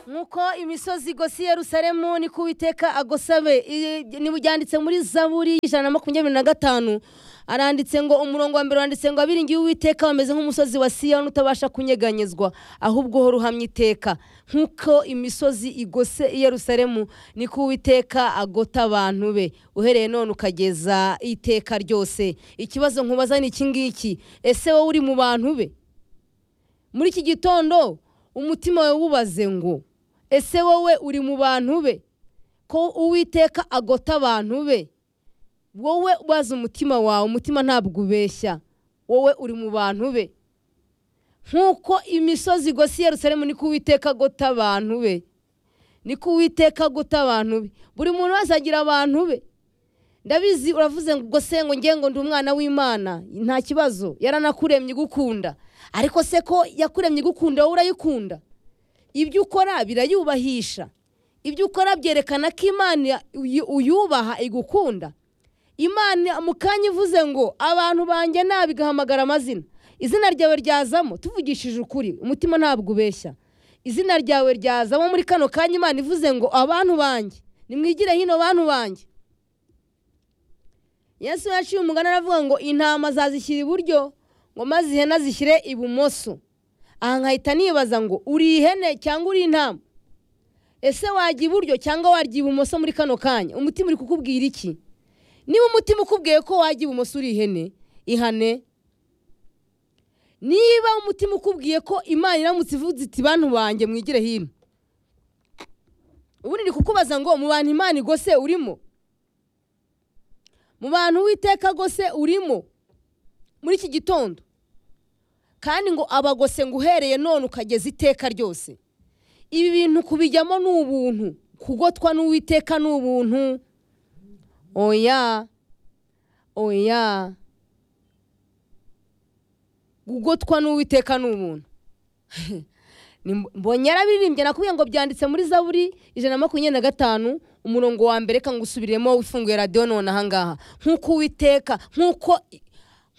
muko imisozi igose yerusalemu niko uwiteka agosabe byanditse muri zaburi y'ijana na makumyabiri na gatanu aranditse ngo umurongo wa mbere wanditse ngo abiringiye uwiteka bameze nk'umusozi wa siyoni utabasha kunyeganyezwa ahubwo uhora uhamya iteka nk'uko imisozi igose i yerusalemu niko uwiteka agota abantu be uhereye none ukageza iteka ryose ikibazo nkubaza ni iki ngiki ese wowe uri mu bantu be muri iki gitondo umutima wawe wubaze ngo ese wowe uri mu bantu be ko uwiteka agota abantu be wowe ubaze umutima wawe umutima ntabwo ubeshya wowe uri mu bantu be nk'uko imisozi igose Yerusalemu niko uwiteka agota abantu be niko uwiteka agota abantu be buri muntu wese agira abantu be ndabizi uravuze ngo gose ngo nge ngo ndi umwana w'imana nta kibazo yaranakuremye igukunda ariko se ko yakuremye igukunda wowe urayikunda ibyo ukora birayubahisha ibyo ukora byerekana ko imana uyubaha igukunda imana mu kanya ivuze ngo abantu banjye nabi igahamagara amazina izina ryawe ryazamo tuvugishije ukuri umutima ntabwo ubeshya izina ryawe ryazamo muri kano kanya imana ivuze ngo abantu banjye nimwigire hino bantu banjye yesu yaciye umugani aravuga ngo intama zazishyira iburyo ngo maze ihene azishyire ibumoso aha nkahita nibaza ngo uri ihene cyangwa uri intama ese wajya iburyo cyangwa warya ibumoso muri kano kanya umutima uri kukubwira iki niba umutima ukubwiye ko wajya ibumoso uri ihene ihane niba umutima ukubwiye ko imana iramutse ivuze iti bantu banjye mwigire hino ubundi ni kukubaza ngo mu bantu imana igose urimo mu bantu witeka gose urimo muri iki gitondo kandi ngo abagose ngo uhereye none ukageza iteka ryose ibi bintu kubijyamo ni ubuntu kugotwa n'uwiteka ni ubuntu oya oya gugotwa n'uwiteka ni umuntu mbonye yarabiririmbye nakubwiye ngo byanditse muri zaburi ijana na makumyabiri na gatanu umurongo wa mbere reka ngusubiremo ufunguye radiyo none ahangaha nk'uko uwiteka nk'uko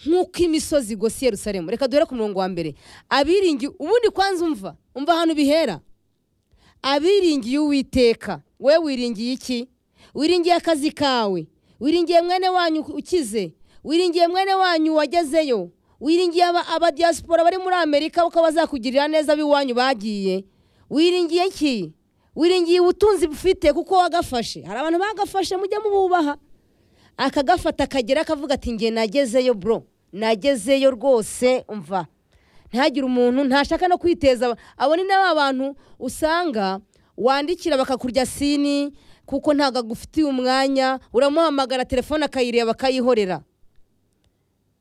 nk'uko imisozi igose Yerusalemu reka duhere ku murongo wa mbere abiringiye ubundi kwanza umva umva ahantu bihera abiringiye uwiteka we wiringiye iki wiringiye akazi kawe wiringiye mwene wanyu ukize wiringiye mwene wanyu wagezeyo wiringiye abadiyasipora bari muri amerika kuko bazakugirira neza ab'iwanyu bagiye wiringiye iki wiringiye ubutunzi bufite kuko wagafashe hari abantu bagafashe mujya mububaha akagafata akagera akavuga ati nge nagezeyo bro nagezeyo rwose mva ntihagire umuntu ntashaka no kwiteza abo ni n'aba bantu usanga wandikira bakakurya sini kuko ntabwo agufitiye umwanya uramuhamagara telefone akayireba akayihorera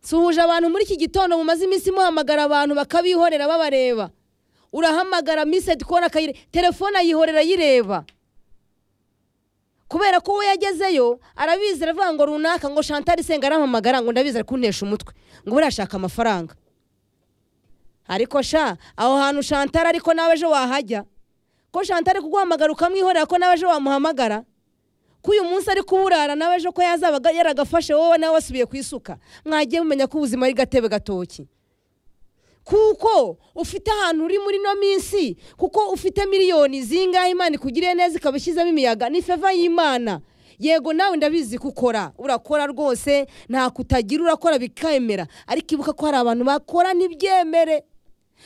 suhuje abantu muri iki gitondo mumaze iminsi muhamagara abantu bakabihorera babareba urahamagara misedi kubona akayireba telefone ayihorera ayireba kubera ko we yagezeyo arabizi aravuga ngo runaka ngo shantari senga arahamagara ngo ndabizi ari kuntesha umutwe ngo urashaka amafaranga ariko sha aho hantu shantari ariko nawe ejo wahajya ko shanta ari kuguhamagara ukamwihorera ko nawe ejo wamuhamagara ko uyu munsi ari kuburara nawe ejo ko yazabaga yaragafashe wowe nawe wasubiye ku isuka mwagiye mumenya ko ubuzima ari gatebe gatoki kuko ufite ahantu uri muri ino minsi kuko ufite miliyoni zingahe imana ikugiriye neza ikaba ishyizemo imiyaga ni feva y'imana yego nawe ndabizi gukora urakora rwose nta kutagira urakora bikemera ariko ibuka ko hari abantu bakora ntibyemere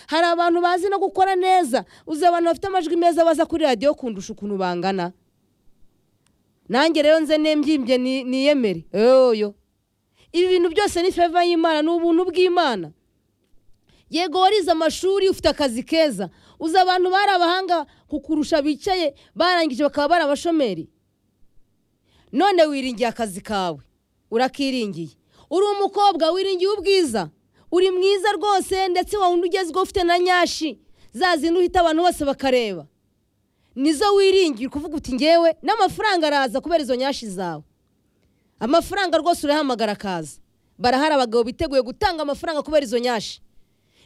hari abantu bazi no gukora neza uzi abantu bafite amajwi meza baza kuri radiyo kundusha ukuntu bangana nanjye rero nze nembyimbye niyemere yoyo ibi bintu byose ni feva y'imana ni ubuntu bw'imana yego warize amashuri ufite akazi keza uzi abantu bari abahanga kukurusha bicaye barangije bakaba bari abashomeri none wiringiye akazi kawe urakiringiye uri umukobwa wiringiye ubwiza uri mwiza rwose ndetse wa wundi ugezweho ufite na nyashi zazindi uhita abantu bose bakareba nizo wiringira kuvuga uti ngewe n'amafaranga araza kubera izo nyashi zawe amafaranga rwose urahamagara akaza barahari abagabo biteguye gutanga amafaranga kubera izo nyashi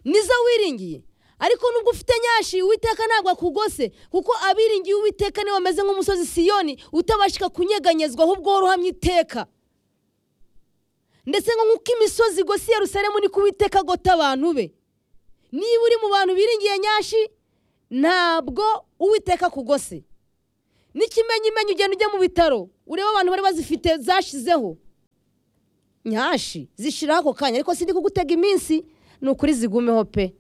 nizo wiringiye ariko nubwo ufite nyashi uwiteka ntabwo akugose kuko abiringiye uwiteka niba bameze nk'umusozi siyoni utabashika kunyeganyezwa ahubwo uhamye iteka ndetse nk'uko imisozi igose Yerusalemu ni kubiteka agota abantu be niba uri mu bantu biringiye nyashi ntabwo uwiteka kugose n'ikimenyimenyi ugenda ujya mu bitaro ureba abantu bari bazifite zashizeho nyashi zishiraho ako kanya ariko sindi kugutega iminsi ni ukuri zigumeho pe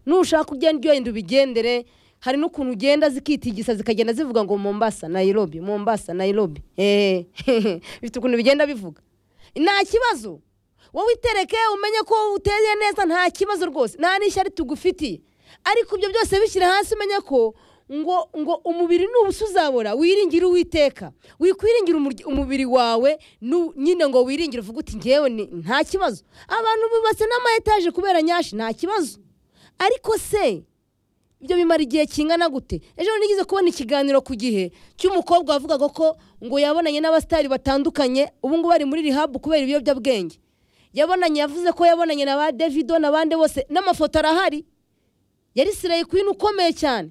nushaka ugenda ugenda ubigendere hari n'ukuntu ugenda zikitigisa zikagenda zivuga ngo mombasa nayirobi mombasa nayirobi eee bifite ukuntu bigenda bivuga nta kibazo wowe itereke umenye ko uteye neza nta kibazo rwose nta n'ishyari tugufitiye ariko ibyo byose bishyira hasi umenye ko ngo ngo umubiri nubusa uzabora wiringire uwiteka wikwiringira umurya- umubiri wawe nu- nyine ngo wiringire uvuge uti ngewe ni- nta kibazo abantu bubatse n'ama etaje kubera nyashi nta kibazo ariko se ibyo bimara igihe kingana gute ejo bundi nigeze kubona ikiganiro ku gihe cy'umukobwa wavugaga ko ngo yabonanye n'abasitari batandukanye ubu ngubu bari muri rihabu kubera ibiyobyabwenge yabonanye yavuze ko yabonanye na ba davido n'abandi bose n'amafoto arahari yari sirayi kwini ukomeye cyane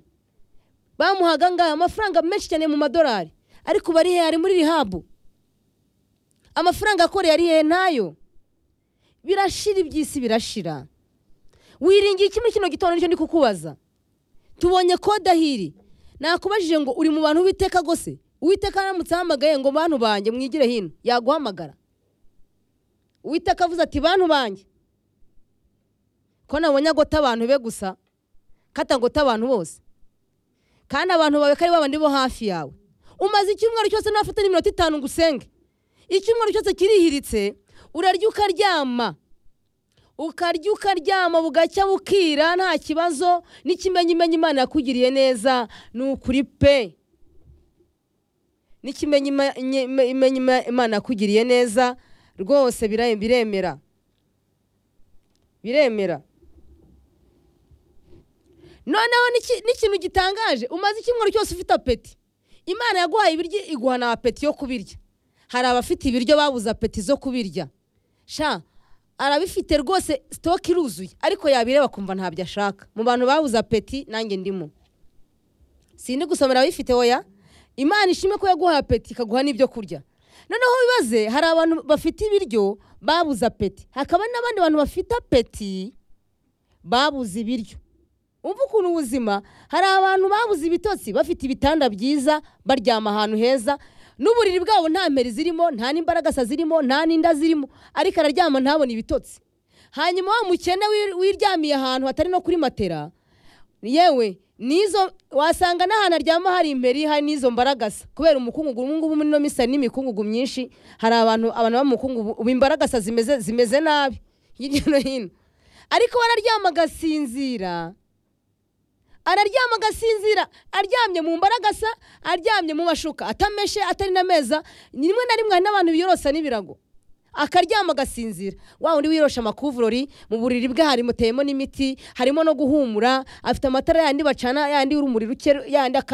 bamuhaga ngaha amafaranga menshi cyane mu madolari ariko ubu ari hehe ari muri rihabu amafaranga akoreye ari hehe ntayo birashira iby'isi birashira wiringiye kimwe kino gitondo nicyo ndi kukubaza tubonye kodahiri nakubajije ngo uri mu bantu witeka gose uwiteka aramutse ahamagaye ngo bantu banjye mwigire hino yaguhamagara uwiteka avuze ati bantu banjye ko nabonye agota abantu be gusa katagota abantu bose kandi abantu bawe ko ari babandi bo hafi yawe umaze icyumweru cyose ntafite n'iminota itanu ngo usenge icyumweru cyose kirihiritse urarya ukaryama ukarya ukaryama bugacya bukira nta kibazo n'ikimenyimenyi imana yakugiriye neza ni ukuri pe n'ikimenyimenyi imana yakugiriye neza rwose bira- biremera biremera noneho n'iki- n'ikintu gitangaje umaze icyumweru cyose ufite apeti imana yaguhaye ibiryo iguha na apeti yo kubirya hari abafite ibiryo babuze apeti zo kubirya sha arabifite rwose sitoke iruzuye ariko yabireba akumva ntabyo ashaka mu bantu babuze apeti nanjye ndimo sindi gusomera ababifite oya imana ishimwe ko yaguhaye apeti ikaguha n'ibyo kurya noneho wibaze hari abantu bafite ibiryo babuze apeti hakaba n'abandi bantu bafite apeti babuze ibiryo umva ukuntu ubuzima hari abantu babuze ibitotsi bafite ibitanda byiza baryama ahantu heza n'uburiri bwabo nta mperi zirimo nta n'imbaragasa zirimo nta n'inda zirimo ariko araryama ntabone ibitotsi hanyuma wa mukene wir- wiryamiye ahantu hatari no kuri matera yewe nizo wasanga n'ahantu aryama hari imperi hari n'izo mbaragasa kubera umukungugu ubu ngubu muri ino misa n'imikungugu myinshi hari abantu abantu b'umukungugu ubu imbaragasa zimeze zimeze nabi hirya no hino ariko we araryama agasinzira araryama agasinzira aryamye mu mbaragasa aryamye mu mashuka atameshe atari n'ameza rimwe na rimwe hari n'abantu biyorosa n'ibirago akaryama agasinzira wa undi wiyorosha amakuvurori mu buriri bwe hari muteyemo n'imiti harimo no guhumura afite amatara yandi bacana yandi urumuri ruke yandi akandi